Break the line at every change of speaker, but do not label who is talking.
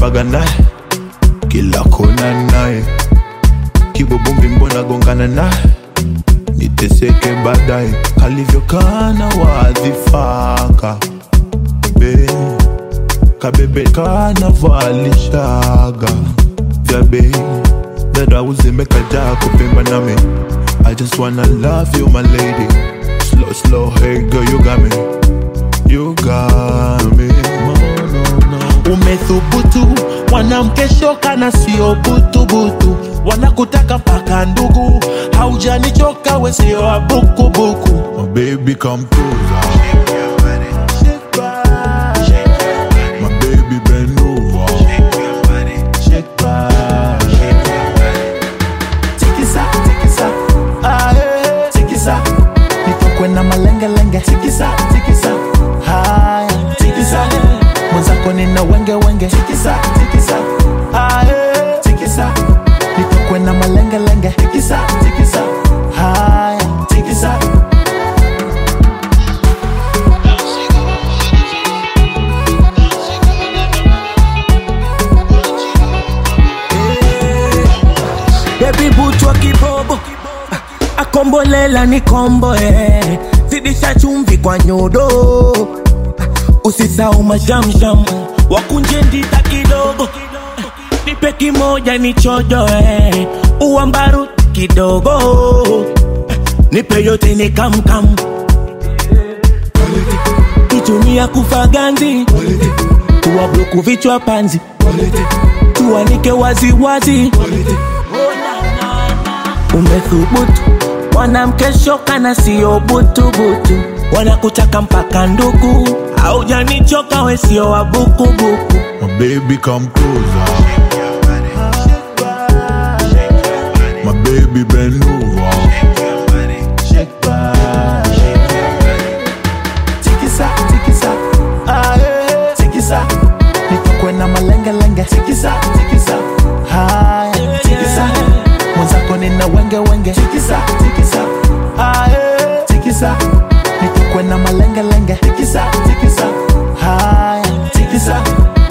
natembaga naye kila kona naye kibobombi mbona gongana naye niteseke baadaye kalivyokana wadhifaka be kabebe kanavalishaga vya bei dadauzimekajaa kupimba nami I just wanna love you my lady Slow slow hey girl you got me You got me no, no, no.
umethubutu mwanamke shoka na sio butubutu wanakutaka mpaka ndugu haujanichoka we sio wa bukubuku
My baby come closer My baby bend over
tikisa tikisa ae tikisa nitokwe na malengelenge tikisa tikisa haya tikisa mwenzako nina wenge wenge tikisa tikisa ae tikisa nitokwe na malengelenge tikisa tikisa haya tikisa
Baby butwa kibobo akombolela ni kombo eh. zidisha chumvi kwa nyodo usisau mashamsham wakunje ndita kidogo nipe kimoja ni chojo eh. uambaru kidogo nipe yote ni kamkam kitumia kufa ganzi tuwabloku vichwa panzi tuanike waziwazi umethubutu mwanamke shoka na sio butubutu wanakutaka mpaka ndugu aujanichoka we sio wabukubuku
My baby come closer My baby bend over
tikisa tikisa ae tikisa nitokwe na malengelenge tikisa tikisa haya tikisa mwenzako nina wenge wenge tikisa tikisa ae tikisa nitokwe na malengelenge tikisa tikisa haya tikisa